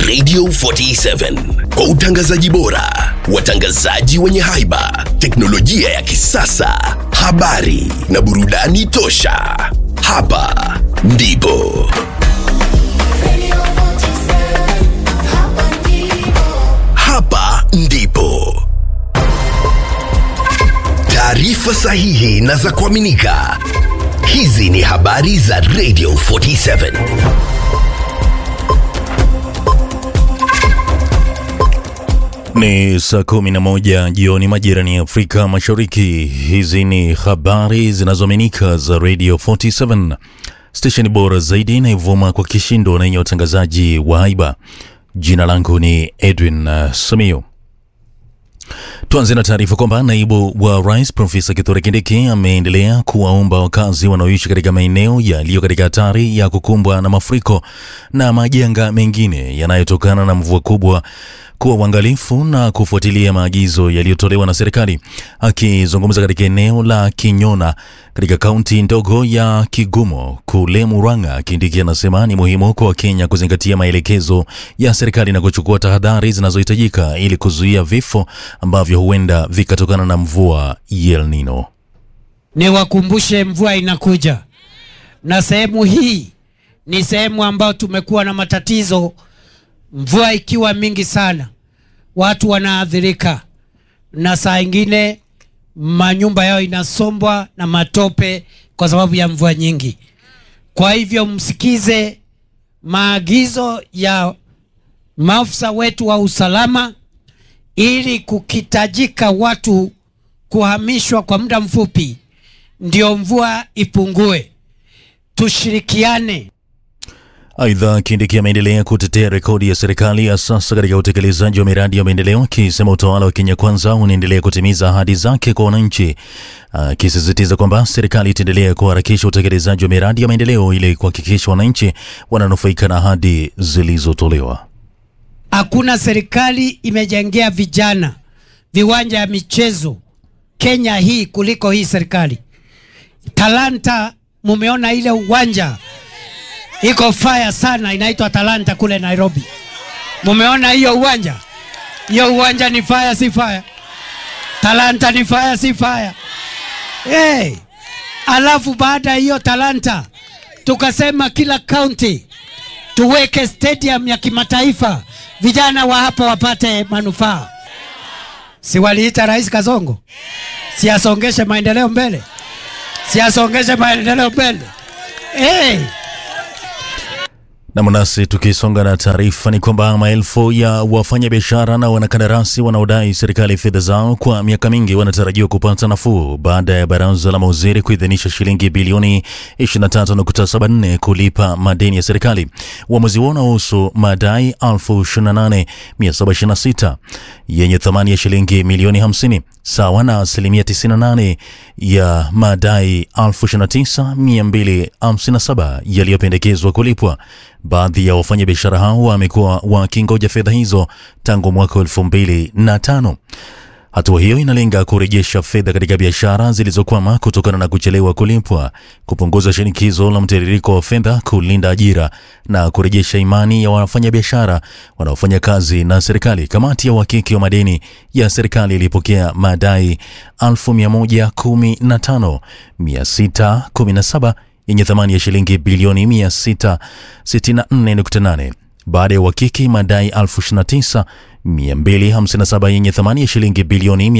Radio 47 kwa utangazaji bora, watangazaji wenye haiba, teknolojia ya kisasa, habari na burudani tosha. Hapa ndipo hapa ndipo taarifa sahihi na za kuaminika. Hizi ni habari za Radio 47. Ni saa kumi na moja jioni majirani ya Afrika Mashariki. Hizi ni habari zinazoaminika za Radio 47, stesheni bora zaidi inayovuma kwa kishindo na yenye utangazaji wa haiba. Jina langu ni Edwin uh, Samio. Tuanze na taarifa kwamba naibu wa rais Profesa Kithure Kindiki ameendelea kuwaomba wakazi wanaoishi katika maeneo yaliyo katika hatari ya kukumbwa na mafuriko na majanga mengine yanayotokana na mvua kubwa kuwa uangalifu na kufuatilia maagizo yaliyotolewa na serikali. Akizungumza katika eneo la Kinyona katika kaunti ndogo ya Kigumo kule Murang'a, Kindiki anasema ni muhimu kwa Wakenya kuzingatia maelekezo ya serikali na kuchukua tahadhari zinazohitajika ili kuzuia vifo ambavyo huenda vikatokana na mvua ya El Nino. Niwakumbushe mvua inakuja, na sehemu hii ni sehemu ambayo tumekuwa na matatizo. Mvua ikiwa mingi sana, watu wanaathirika, na saa ingine manyumba yao inasombwa na matope kwa sababu ya mvua nyingi. Kwa hivyo msikize maagizo ya maafisa wetu wa usalama, ili kukitajika watu kuhamishwa kwa muda mfupi, ndio mvua ipungue. Tushirikiane. Aidha, Kindiki ameendelea kutetea rekodi ya serikali ya sasa katika utekelezaji wa miradi ya maendeleo, akisema utawala wa Kenya Kwanza unaendelea kutimiza ahadi zake kwa wananchi, akisisitiza kwamba serikali itaendelea kuharakisha utekelezaji wa miradi ya maendeleo ili kuhakikisha wananchi wananufaika na ahadi zilizotolewa. Hakuna serikali imejengea vijana viwanja ya michezo Kenya hii kuliko hii serikali. Talanta, mumeona ile uwanja iko fire sana, inaitwa Talanta kule Nairobi. Mumeona hiyo uwanja? Hiyo uwanja ni fire, si fire? Talanta ni fire, si fire? Hey. Alafu baada ya hiyo Talanta tukasema kila county tuweke stadium ya kimataifa, vijana wa hapa wapate manufaa. Si waliita Rais Kasongo, si asongeshe maendeleo mbele, si asongeshe maendeleo mbele hey. Na mnasi tukisonga na taarifa ni kwamba maelfu ya wafanyabiashara na wanakandarasi wanaodai serikali fedha zao kwa miaka mingi wanatarajiwa kupata nafuu baada ya baraza la mawaziri kuidhinisha shilingi bilioni 23.74 kulipa madeni ya serikali. Uamuzi huo unahusu madai 28726 yenye thamani ya shilingi milioni 50 sawa na asilimia 98 ya madai 29257 yaliyopendekezwa kulipwa. Baadhi ya wafanyabiashara hao wamekuwa wakingoja fedha hizo tangu mwaka wa elfu mbili na tano. Hatua hiyo inalenga kurejesha fedha katika biashara zilizokwama kutokana na kuchelewa kulipwa, kupunguza shinikizo la mtiririko wa fedha, kulinda ajira na kurejesha imani ya wafanyabiashara wanaofanya kazi na serikali. Kamati ya uhakiki wa madeni ya serikali ilipokea madai 115617 yenye thamani ya shilingi bilioni 664.8 baada ya uhakiki madai 29257 yenye thamani ya shilingi bilioni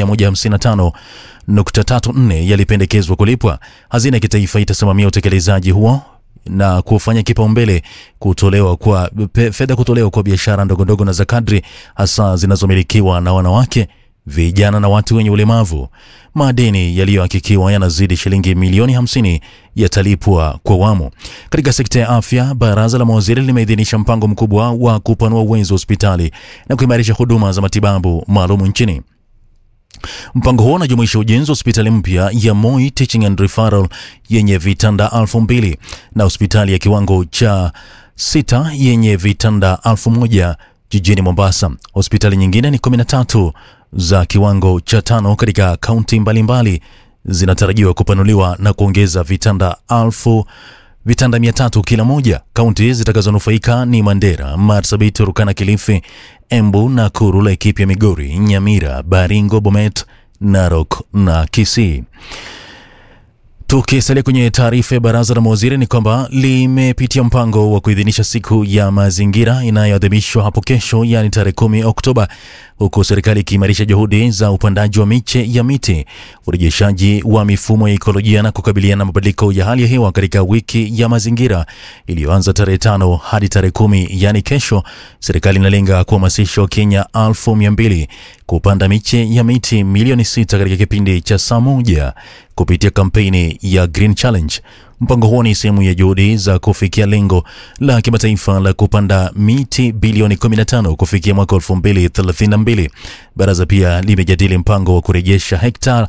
155.34 yalipendekezwa kulipwa. Hazina ya kitaifa itasimamia utekelezaji huo na kufanya kipaumbele kutolewa kwa fedha kutolewa kwa biashara ndogondogo na za kadri, hasa zinazomilikiwa na wanawake vijana na watu wenye ulemavu. Madeni yaliyohakikiwa yanazidi shilingi milioni 50 yatalipwa kwa awamu. Katika sekta ya afya, baraza la mawaziri limeidhinisha mpango mkubwa wa kupanua uwezo wa hospitali na kuimarisha huduma za matibabu maalum nchini. Mpango huo unajumuisha ujenzi wa hospitali mpya ya Moi Teaching and Referral yenye vitanda elfu mbili na hospitali ya kiwango cha sita yenye vitanda elfu moja jijini Mombasa. Hospitali nyingine ni 13 za kiwango cha tano katika kaunti mbalimbali zinatarajiwa kupanuliwa na kuongeza vitanda elfu vitanda 300 kila moja. Kaunti zitakazonufaika ni Mandera, Marsabit, Turkana, Kilifi, Embu, Nakuru, Laikipia, Migori, Nyamira, Baringo, Bomet, Narok na Kisii. Tukisalia kwenye taarifa ya baraza la mawaziri ni kwamba limepitia mpango wa kuidhinisha siku ya mazingira inayoadhimishwa hapo kesho, yaani tarehe kumi Oktoba, huku serikali ikiimarisha juhudi za upandaji wa miche ya miti, urejeshaji wa mifumo ya ekolojia na kukabiliana na mabadiliko ya hali ya hewa katika wiki ya mazingira iliyoanza tarehe tano hadi tarehe kumi, yaani kesho. Serikali inalenga kuhamasisha Wakenya elfu mia mbili kupanda miche ya miti milioni sita katika kipindi cha saa moja kupitia kampeni ya Green Challenge. Mpango huo ni sehemu ya juhudi za kufikia lengo la kimataifa la kupanda miti bilioni 15 kufikia mwaka 2032. Baraza pia limejadili mpango wa kurejesha hekta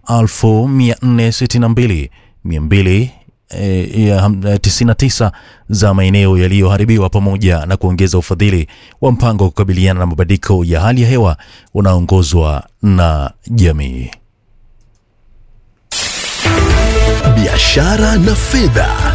1462 200 eh, ya ham- eh, 99 za maeneo yaliyoharibiwa pamoja na kuongeza ufadhili wa mpango wa kukabiliana na mabadiliko ya hali ya hewa unaoongozwa na jamii. biashara na fedha.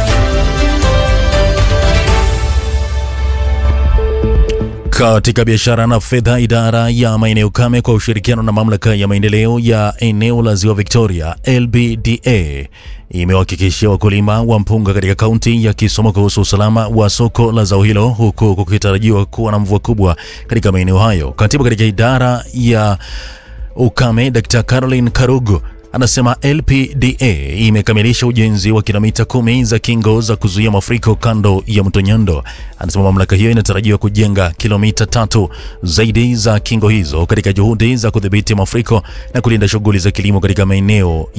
Katika biashara na fedha, idara ya maeneo kame kwa ushirikiano na mamlaka ya maendeleo ya eneo la ziwa Victoria LBDA imewahakikishia wakulima wa mpunga katika kaunti ya Kisumu kuhusu usalama wa soko la zao hilo, huku kukitarajiwa kuwa na mvua kubwa katika maeneo hayo. Katibu katika idara ya ukame Dr. Caroline Karugu anasema LPDA imekamilisha ujenzi wa kilomita kumi za kingo za kuzuia mafuriko kando ya mto Nyando. Anasema mamlaka hiyo inatarajiwa kujenga kilomita tatu zaidi za kingo hizo katika juhudi za kudhibiti mafuriko na kulinda shughuli za kilimo katika maeneo